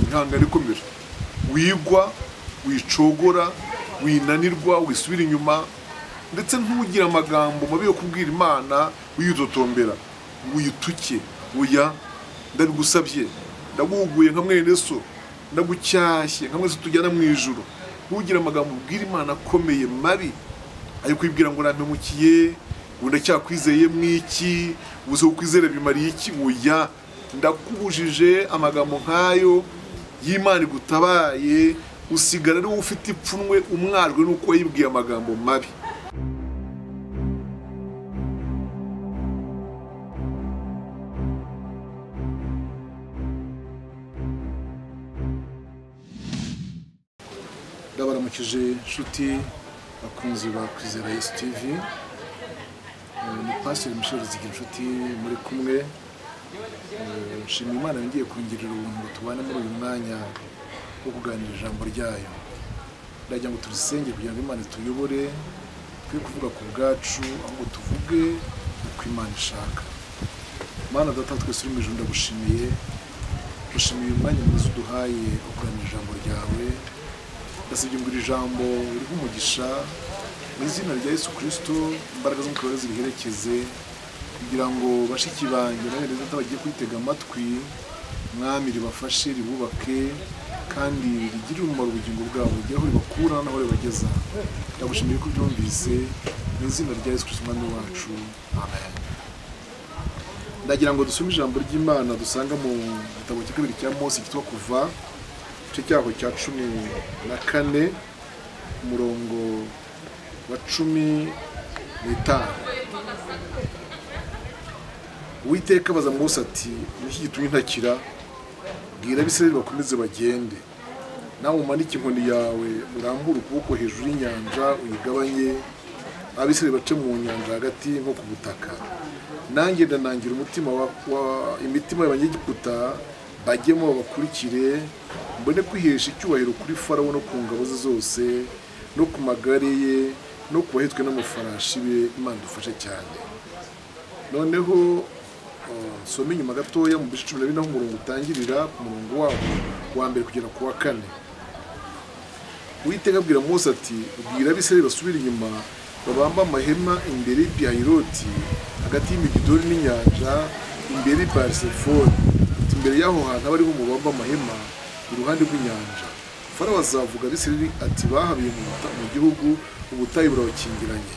ntabwo ari kumira wigwa wicogora winanirwa wisubira inyuma ndetse ntugire amagambo mabi yo kubwira imana wiyitotombera wiyituke uya ndabigusabye ndaguhuguye nka mwene so ndagucyashye nka mwese tujyana mu ijoro ntugire amagambo ubwira imana akomeye mabi ayo kwibwira ngo nampemukiye ngo ndacyakwizeye mwiki ubuze kukwizera bimariye iki oya ndakubujije amagambo nk'ayo y'imana igutabaye usigara ari wowe ufite ipfunwe umwarwe n'uko wayibwiye amagambo mabi ndabaramukije inshuti bakunzi ba kwizera yesu tivi ni pasiteri mushorezi inshuti muri kumwe Eh, nshimira imana yongeye kongera ubuntu ngo tubane muri uyu mwanya wo kuganira ijambo ryayo ndagira ngo turisenge kugira ngo imana ituyobore twe kuvuga ku bwacu ahubwo tuvuge uko imana ishaka mana data twese uri mu ijuru ndagushimiye dushimiye uyu mwanya mwiza uduhaye wo kuganira ijambo ryawe ndasabye ngo iri jambo ririho umugisha mu izina rya yesu kirisito imbaraga z'umukorere ziriherekeze kugira ngo bashiki banjye n'abene data bagiye kwitega amatwi mwami ribafashe ribubake kandi rigirire umumaro ubugingo bwabo rigere aho ribakura n'aho ribageza ndagushimiye ko ubyumvise mu izina rya yesu kirisito umwami wacu amen ndagira ngo dusome ijambo ry'imana dusanga mu gitabo cya kabiri cya mose cyitwa kuva igice cyaho cya cumi na kane umurongo wa cumi n'itanu uwiteka abaza mose ati niki gitumye ntakira bwira abisirayeli bakomeze bagende nawe umanike inkoni yawe urambure ukuboko hejuru y'inyanja uyigabanye abisirayeli bace mu nyanja hagati nko ku butaka nanjye ndanangira umutima wa- wa- imitima y'abanyegiputa bajyemo babakurikire mbone kwihesha icyubahiro kuri farawo no ku ngabo ze zose no ku magare ye no ku bahetswe n'amafarashi be imana dufashe cyane noneho uh, nsome inyuma gatoya mu bice cumi na bine aho umurongo utangirira ku murongo wabo wa mbere kugera ku wa kane uwiteka abwira mose ati ubwira abisirayeli basubire inyuma babambe amahema imbere y'ipiyayiroti hagati y'imigidori n'inyanja imbere y'iparisefoni ati imbere y'aho hantu abariho mubambe amahema iruhande rw'inyanja farawo azavuga abisirayeli ati bahabiye mu buta- mu gihugu ubutayu burabakingiranye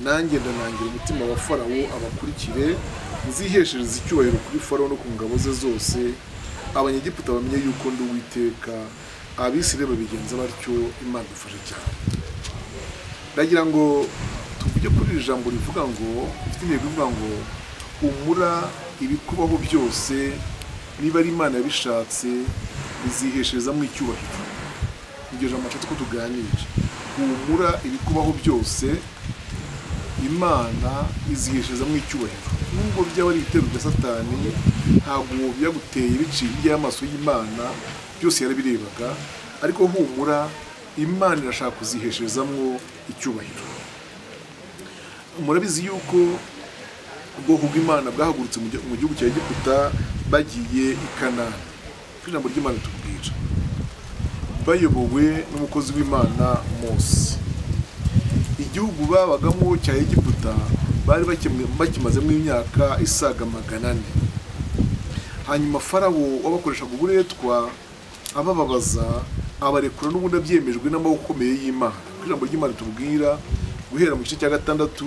nanjye ndanangira umutima wa farawo abakurikire nziheshereze icyubahiro kuri farawo no ku ngabo ze zose abanyegiputa bamenye yuko ndi uwiteka abisirayeli babigenza batyo imana idufashe cyane ndagira ngo tuvuge kuri iri jambo rivuga ngo rifite intego ivuga ngo umura ibikubaho byose niba ari imana yabishatse bizihesherezamo icyubahiro iryo jambo nshatse ko tuganira humura ibikubaho byose imana izihesherezamo icyubahiro nubwo byaba ari ibitero bya satani ntabwo byaguteye biciye hirya y'amaso y'imana byose yarabirebaga ariko humura imana irashaka kuzihesherezamwo icyubahiro murabizi yuko ubwoko bw'imana bwahagurutse mu gi- mu gihugu cya egiputa bagiye i kanani kuko ijambo ry'imana tubwira bayobowe n'umukozi w'imana mose igihugu babagamo cya egiputa bari bakimwe- bakimazemo imyaka isaga magana ane hanyuma farawo wabakoreshaga uburetwa abababaza abarekura n'ubundi abyemejwe n'amaboko akomeye y'imana kuko ijambo ry'imana tubwira guhera mu gice cya gatandatu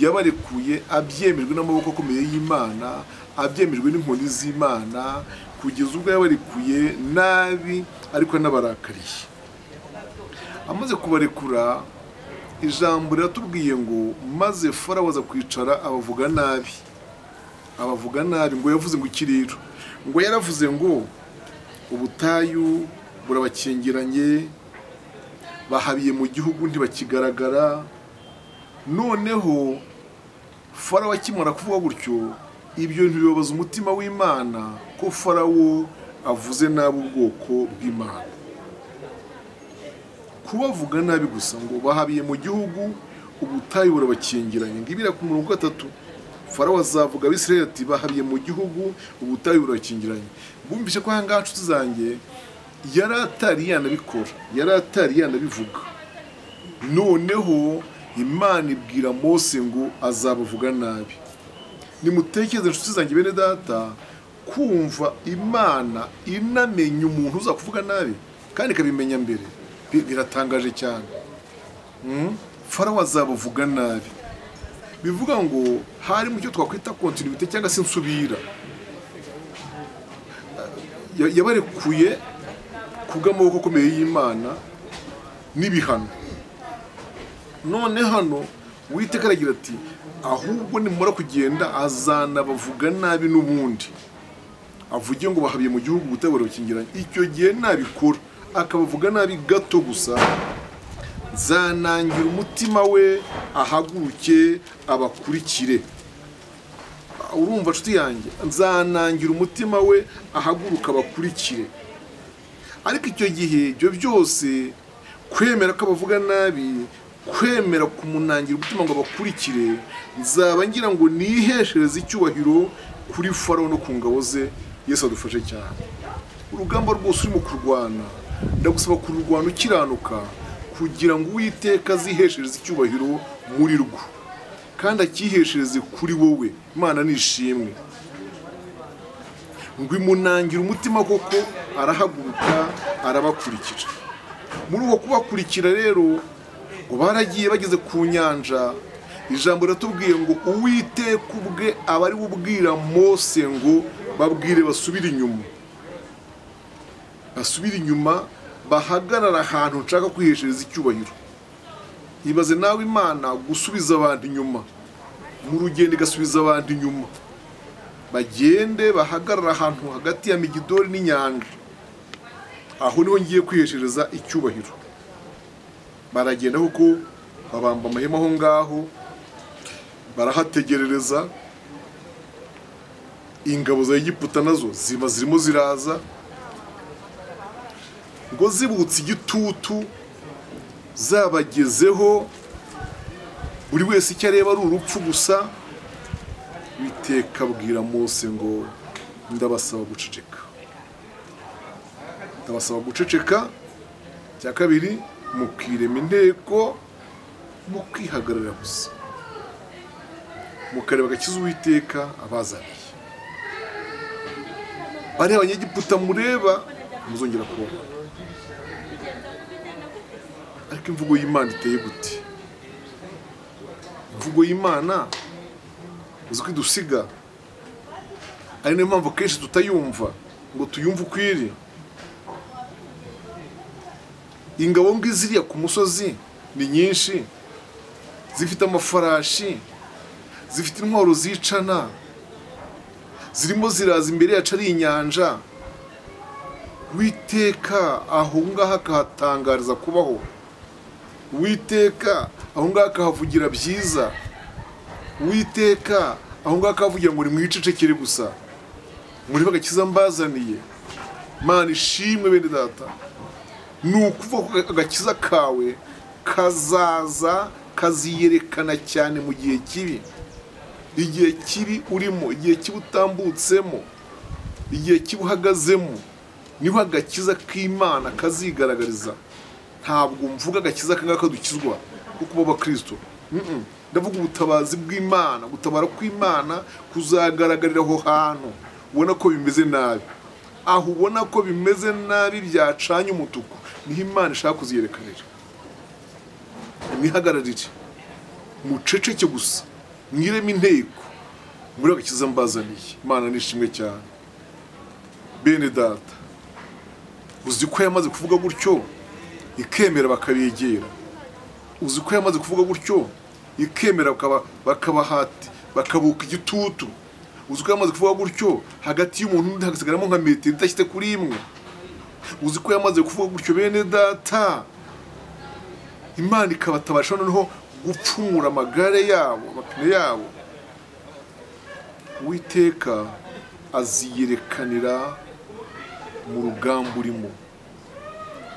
yabarekuye abyemejwe n'amaboko akomeye y'imana abyemejwe n'inkoni z'imana kugeza ubwo yabarekuye nabi ariko anabarakariye amaze kubarekura ijambo riratubwiye ngo maze farawo aza kwicara abavuga nabi abavuga nabi ngo yavuze ngo ikiriro ngo yaravuze ngo ubutayu burabakingiranye bahabiye mu gihugu ntibakigaragara noneho farawo akimara kuvuga gutyo ibyo ntibibabaza umutima w'imana ko farawo avuze nabi ubwoko bw'imana kubavuga nabi gusa ngo bahabiye mu gihugu ubutayu burabakingiranye ngo ibira ku murongo wa gatatu farawo azavuga abisirayeli ati bahabiye mu gihugu ubutayu burakingiranye bumvise ko ahangaha nshuti zanjye yari atari yanabikora yari atari yanabivuga noneho imana ibwira mose ngo azabavuga nabi nimutekereze inshuti zanjye bene data kumva imana inamenya umuntu uza kuvuga nabi kandi ikabimenya mbere bi- biratangaje cyane Mm. farawo azabavuga nabi bivuga ngo hari mu cyo twakwita kontinuite cyangwa se insubira Ya- yabarekuye kubw'amaboko akomeye y'imana n'ibihano none hano witeka aragira ati ahubwo nimumara kugenda azanabavuga nabi n'ubundi avuge ngo bahabiye mu gihugu ubutabera bukingiranye icyo gihe nabikora akabavuga nabi gato gusa zanangira umutima we ahaguruke abakurikire urumva nshuti yanjye nzanangira umutima we ahaguruka abakurikire ariko icyo gihe ibyo byose kwemera ko abavuga nabi kwemera kumunangira umutima ngo abakurikire nzaba ngira ngo niheshereze icyubahiro kuri farawo no ku ngabo ze yesu adufashe cyane urugamba rwose urimo kurwana ndagusaba kururwana ukiranuka kugira ngo uwiteka aziheshereze icyubahiro muri rwo kandi akiheshereze kuri wowe imana nishimwe ngo imunangira umutima koko arahaguruka arabakurikira muri uko kubakurikira rero ngo baragiye bageze ku nyanja ijambo riratubwiye ngo uwiteka ubwe aba ari bubwira mose ngo babwire basubire inyuma basubire inyuma bahagarara ahantu nshaka kwiheshereza icyubahiro ibaze nawe imana gusubiza abantu inyuma mu rugendo igasubiza abantu inyuma bagende bahagarara ahantu hagati ya migidori n'inyanja aho niho ngiye kwiheshereza icyubahiro baragenda kuko babamba amahema aho ngaho barahategerereza ingabo za egiputa nazo ziba zirimo ziraza ngo zibutse igitutu zabagezeho buri wese icyo areba ari urupfu gusa witeka abwira Mose ngo ndabasaba guceceka ndabasaba guceceka cya kabiri mukirema inteko mukihagararira gusa mukareba agakiza uwiteka abazaniye bariya abanyegiputa mureba muzongera kubona ariko imvugo y'imana iteye gute imvugo y'imana uzi ko idusiga ari niyo mpamvu kenshi tutayumva ngo tuyumve uko iri ingabo ngo iziriya ku musozi ni nyinshi zifite amafarashi zifite intwaro zicana zirimo ziraza imbere yacu ari inyanja witeka aho ngaho akahatangariza kubaho witeka aho ngaho akahavugira byiza witeka aho ngaho akavugira ngo nimwicecekere gusa murebe agakiza mbazaniye mana ishimwe bene data ni ukuvuga ko agakiza kawe kazaza kaziyerekana cyane mu gihe kibi igihe kibi urimo igihe kibi utambutsemo igihe kibi uhagazemo niho agakiza k'imana kazigaragariza ntabwo mvuga agakiza kangaka kadukizwa ko kuba abakristo Mm-mm. ndavuga ubutabazi bw'imana gutabara kw'imana kuzagaragarira aho hantu ubona ko bimeze nabi aho ubona ko bimeze nabi byacanye umutuku niho imana ishaka kuziyerekanira mwihagararire muceceke gusa mwireme inteko muri agakiza mbazaniye imana nishimwe cyane bene data uzi ko yamaze kuvuga gutyo ikemera bakabegera uzi ko yamaze kuvuga gutyo ikemera bakaba- bakabahati bakabuka igitutu uzi ko yamaze kuvuga gutyo hagati y'umuntu n'undi hagasigaramo nka metero idashyitse kuri imwe uzi ko yamaze kuvuga gutyo bene data imana ikabatabasha noneho gupfumura amagare yabo amapine yabo uwiteka aziyerekanira mu rugamba urimo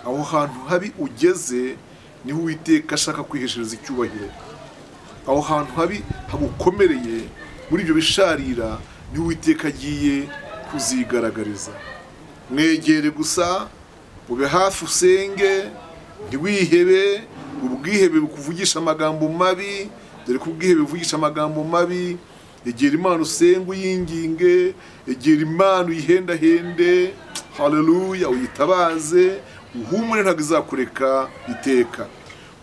aho hantu habi ugeze niho uwiteka ashaka kwiheshereza icyubahiro aho hantu habi hagukomereye muri ibyo bisharira niho uwiteka agiye kuzigaragariza mwegere gusa ube hafi usenge ntiwihebe ubwihebe bukuvugisha amagambo mabi dore ko ubwihebe buvugisha amagambo mabi egera imana usenga uyinginge egera imana uyihendahende haleluya uyitabaze uhumure ntabwo izakureka iteka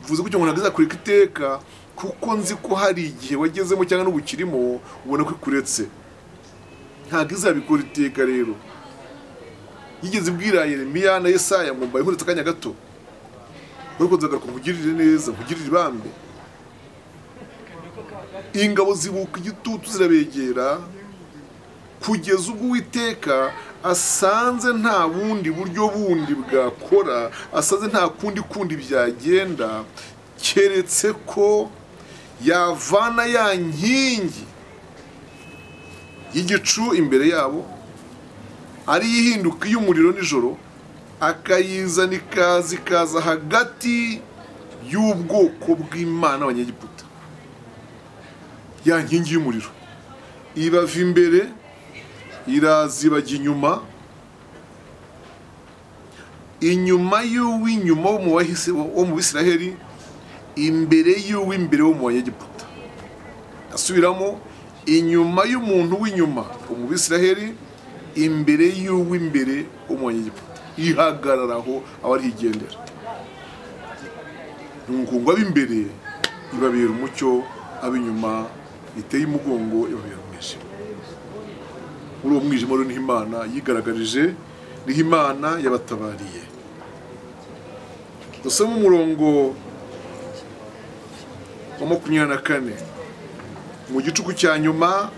bivuze gutyo ngo ntabwo izakureka iteka kuko nzi ko hari igihe wagezemo cyangwa n'ubu ukirimo ubona ko ikuretse ntabwo izabikora iteka rero yigeze ibwira Yeremiya na Yesaya ngo mbaye nkuretse akanya gato ariko nzagaruka nkugirire neza nkugirire ibambe ingabo zibuka igitutu zirabegera kugeza ubwo uwiteka asanze nta bundi buryo bundi bwakora asanze nta kundi kundi byagenda keretse ko yavana ya nkingi y'igicu imbere yabo ariyo ihinduka iy'umuriro nijoro akayizana ikaza ikaza hagati y'ubwoko bw'imana abanyegiputa ya nkingi y'umuriro ibava imbere iraza ibajya inyuma inyuma y'uw'inyuma wo mu bahisi- wo mu bisiraheli imbere y'uw'imbere wo mu banyegiputa asubiramo inyuma y'umuntu w'inyuma umubisiraheli imbere y'uw'imbere w'umunyegiputa ihagarara aho aba arigendera umukungu ab'imbere ibabera umucyo ab'inyuma iteye umugongo ibabera umwijima muri uwo mwijima rero niho imana yigaragarije niho imana yabatabariye dusome umurongo wa makumyabiri na kane mu gicuku cya nyuma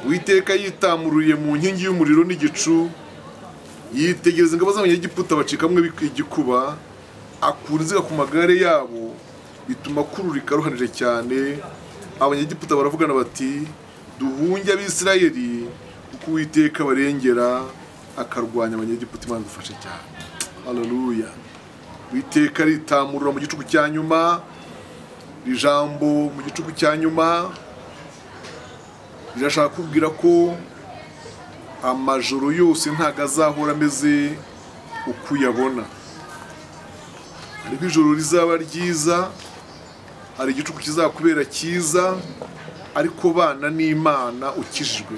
uwiteka yitamuruye mu nkingi y'umuriro n'igicu yitegereza ingabo z'abanyegiputa bacikamwe igikuba akura inziga ku magare yabo bituma kururika ruhanije cyane abanyegiputa baravugana bati duhunge abisirayeli kuko uwiteka barengera akarwanya abanyegiputa imana dufashe cyane haleluya uwiteka aritamurura mu gicuku cya nyuma ijambo mu gicuku cya nyuma rirashaka kubwira ko amajoro yose ntabwo azahora ameze uko uyabona hariho ijoro rizaba ryiza hari igicuku kizakubera cyiza ariko bana n'imana ukijijwe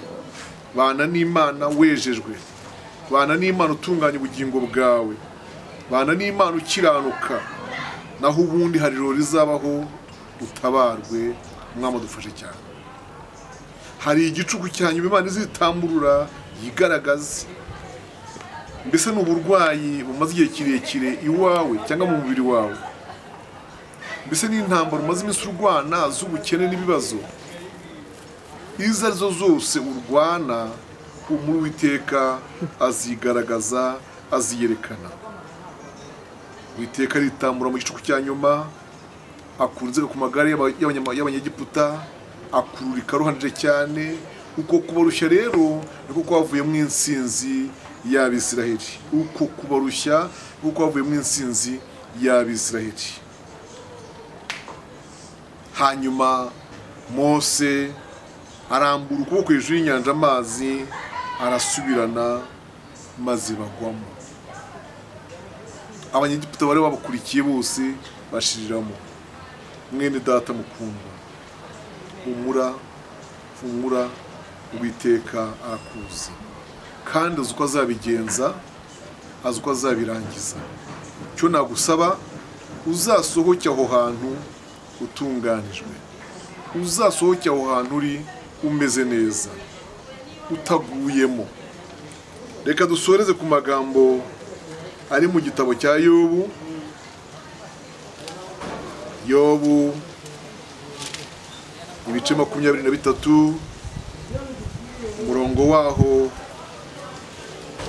bana n'imana wejejwe bana n'imana utunganya ubugingo bwawe bana n'imana ukiranuka naho ubundi hari ijoro rizabaho utabarwe umwami dufashe cyane hari igicuku cya nyuma imana izitamburura yigaragaze mbese ni uburwayi bumaze igihe kirekire iwawe cyangwa mu mubiri wawe mbese ni intambara umaze iminsi urwana z'ubukene n'ibibazo izo arizo zose urwana muri witeka azigaragaza aziyerekana witeka aritambura mu gicuku cya nyuma akura inzego ku magare y'aba- y'abanyama- y'abanyegiputa akururika ruhanije cyane uko kubarushya rero niko kwavuyemo insinzi y'abisiraheli uko kubarushya niko kwavuyemo insinzi y'abisiraheli hanyuma mose arambura ukuboko hejuru y'inyanja amazi arasubirana maze bagwamo abanyegiputa bari babakurikiye bose bashiriramo mwene data mukundwa humura humura uwiteka akuzi kandi azi uko azabigenza azi uko azabirangiza icyo nagusaba uzasohoke aho hantu utunganijwe uzasohoke aho hantu uri umeze neza utaguyemo reka dusoreze ku magambo ari mu gitabo cya yobu yobu ibice makumyabiri na bitatu umurongo waho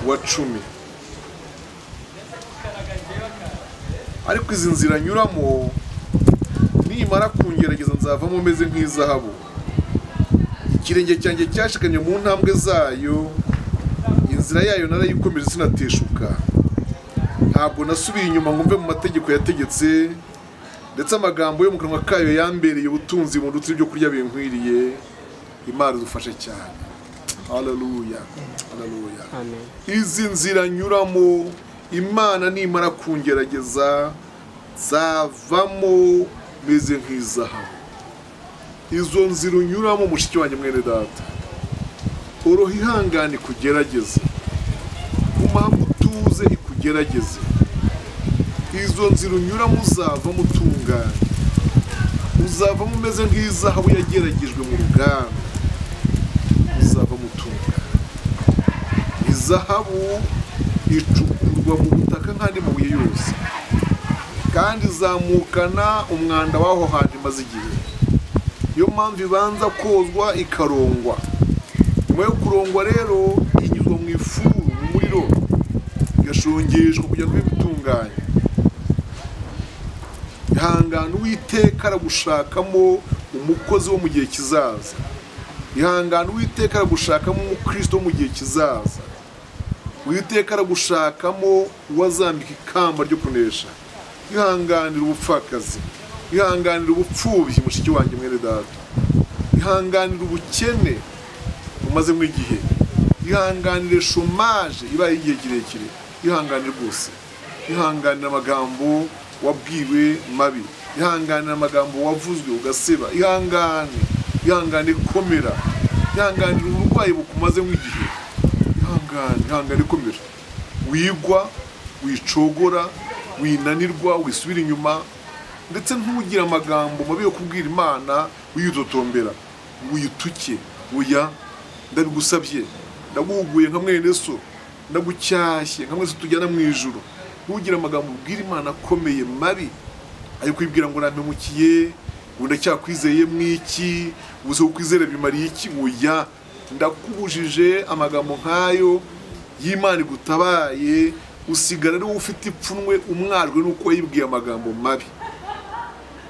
wa cumi ariko izi nzira nyuramo nimara kungerageza nzavamo meze nk'izahabu ikirenge cyanjye cyashikamye mu ntambwe zayo inzira yayo narayikomeje sinateshuka ntabwo nasubiye inyuma ngo mve mu mategeko yategetse ndetse amagambo yo mu kanwa kayo yambereye ubutunzi mu ndutsi ibyo kurya binkwiriye imana idufashe cyane haleluya haleluya amen izi nzira nyuramo imana nimara kungerageza zavamo meze nk'izahabu izo nzira unyuramo mushiki wanjye mwene data oroha ihangane ikugerageze gumaho utuze ikugerageze izo nzira unyuramo uzavamo utunganye uzavamo umeze nk'izahabu yageragejwe mu ruganda uzavamo utunganye izahabu icukurwa mu butaka nk'andi mabuye yose kandi izamukana umwanda w'aho hantu imaze igihe niyo mpamvu ibanza kozwa ikarongwa nyuma yo kurongwa rero inyuzwa mu ifuru mu muriro igashongeshwa kugira ngo ibe itunganye ihangane uwiteka aragushakamo umukozi wo mu gihe kizaza ihangane uwiteka aragushakamo umukristo wo mu gihe kizaza uwiteka aragushakamo uwazambika ikamba ryo kunesha ihanganira ubupfakazi ihanganira ubupfubyi mushiki wanjye mwere data ihanganira ubukene umazemo igihe ihanganire shomaje ibaye igihe kirekire ihanganire rwose ihanganira amagambo wabwiwe mabi ihanganira amagambo wavuzwe ugaseba ihangane ihangane komera ihanganira uburwayi bukumazemo igihe ihangane ihangane komera wigwa wicogora winanirwa wisubira inyuma ndetse ntugire amagambo mabi yo kubwira imana wiyitotombera wiyituke uya ndabigusabye ndaguhuguye nka mwene so ndagucyashye nka mwese tujyana mu ijoro ntugire amagambo ubwira imana akomeye mabi ayo kwibwira ngo nampemukiye ngo ndacyakwizeye mwiki ubuzima kwizera bimariye iki uya ndakubujije amagambo nk'ayo y'imana igutabaye usigara ari wowe ufite ipfunwe umwarwe n'uko wayibwiye amagambo mabi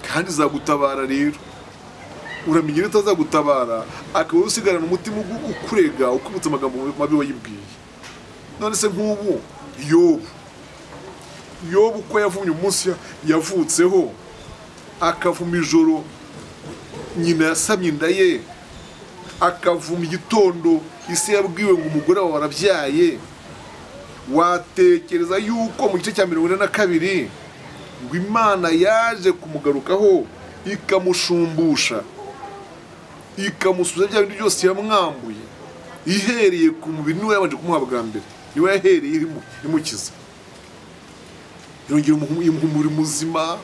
kandi izagutabara rero uramenya iyo itazagutabara akaba usigarana umutima ugu- ukurega ukwibutsa amagambo mabi wayibwiye none se nk'ubu yobu yobu uko yavumye umunsi ya- yavutseho akavuma ijoro nyina yasamye inda ye akavuma igitondo isi yabwiwe ngo umugore wawe warabyaye watekereza yuko mu gice cya mirongo ine na kabiri ngo imana yaje kumugarukaho ikamushumbusha ikamusubiza bya bintu byose yamwambuye ihereye ku mubiri niwe yabanje kumuha bwa mbere niwe yahereye imu- imukiza yongera umuhu- imuha umubiri muzima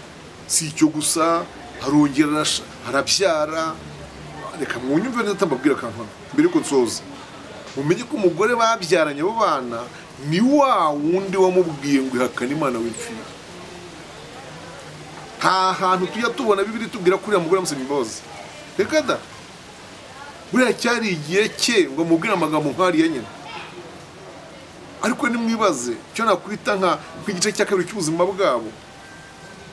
si icyo gusa arongera arasha- arabyara reka mwunyumve neza tambabwira akantu hano, mbere yuko nsoza mumenye ko umugore babyaranye abo bana ni wa wundi wamubwiye ngo ihakane imana w'imfiri nta hantu tujya tubona bibiri tubwira ko uriya mugore yamusabye imbabazi reka da buriya cyari igihe cye ngo amubwire amagambo nk'ariya nyine ariko nimwibaze icyo nakwita nka- nk'igice cya kabiri cy'ubuzima bwabo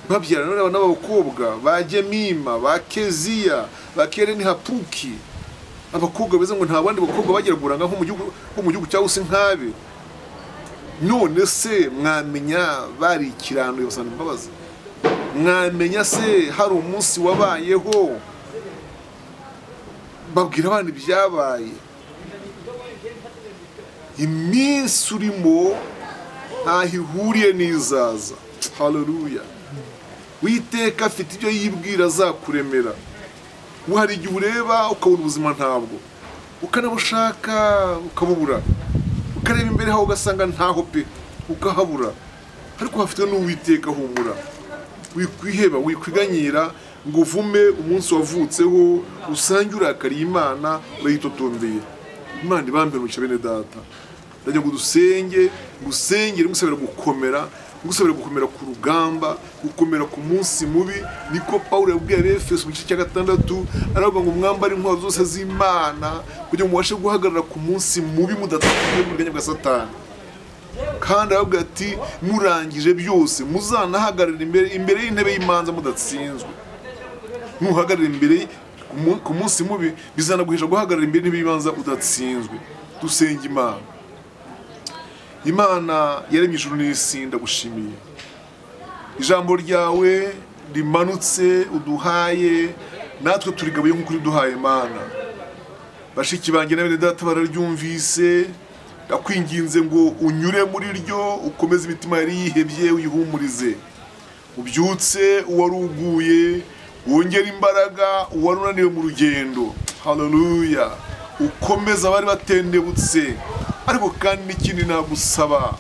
babyarana n'abana b'abakobwa ba gemima ba keziya ba kereni hapuki abakobwa beza ngo nta bandi bakobwa bagera buranga nko mu gihugu nko mu gihugu cyangwa se nkabe none se mwamenya bari ikiranduye basana imbabazi mwamenya se hari umunsi wabayeho babwira abana ibyabaye iminsi urimo ntaho ihuriye n'izaza haleluya witeka afite ibyo yibwira azakuremera we hari igihe ureba ukabura ubuzima ntabwo ukanabushaka ukabubura ukareba imbere hawe ugasanga ntaho pe ukahabura ariko hafite n'uwiteka humura wikwiheba wikwiganyira ngo uvume umunsi wavutseho usange urakariye imana urayitotombeye imana ibambere umugisha bene data ndajya ngo dusenge gusengera ngusabira gukomera ngusabira gukomera ku rugamba gukomera ku munsi mubi niko pawulo yabwiye abefeso mu gice cya gatandatu aravuga ngo mwambare intwaro zose z'imana kugira ngo mubashe guhagarara ku munsi mubi mudatatiye mu buganya bwa satani kandi aravuga ati murangije byose muzanahagarara imbere imbere y'intebe y'imanza mudatsinzwe nuhagarara imbere ku mu- ku munsi mubi bizanaguhesha guhagarara imbere y'intebe y'imanza udatsinzwe dusenga imana imana yaremye ijuru n'isi ndagushimiye ijambo ryawe rimanutse uduhaye natwe turigabuye nk'uko uriduhaye mana bashiki banjye na bene data bararyumvise ndakwinginze ngo unyure muri ryo ukomeze imitima yari yihebye uyihumurize ubyutse uwari uguye wongera imbaraga uwari unaniwe mu rugendo haleluya ukomeza abari batendebutse ariko kandi n'ikindi nagusaba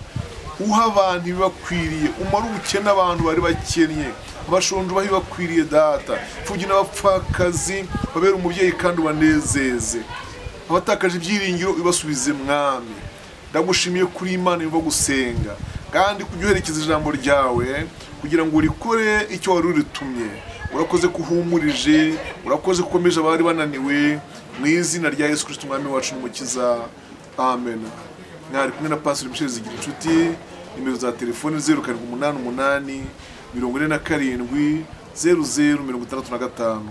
uha abantu ibibakwiriye umare ubukene abantu bari bakennye abashonje ubahe ibibakwiriye data imfubyi n'abapfakazi babere umubyeyi kandi ubanezeze abatakaje ibyiringiro ubasubize mwami ndagushimiye kuri imana imva gusenga kandi kujya uherekeza ijambo ryawe kugira ngo urikore icyo wari uritumye urakoze ko uhumurije urakoze ko ukomeje abari bananiwe mu izina rya yesu kirisiti umwami wacu n'umukiza amen mwari kumwe na pasiteri michel zigira inshuti nimero za telefoni zeru karindwi umunani umunani mirongo ine na karindwi zeru zeru mirongo itandatu na gatanu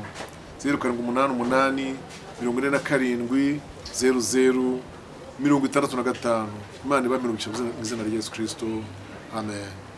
zeru karindwi umunani umunani mirongo ine na karindwi zeru zeru mirongo itandatu na gatanu imana iba mirongo icyenda mu izina rya yesu kirisito amen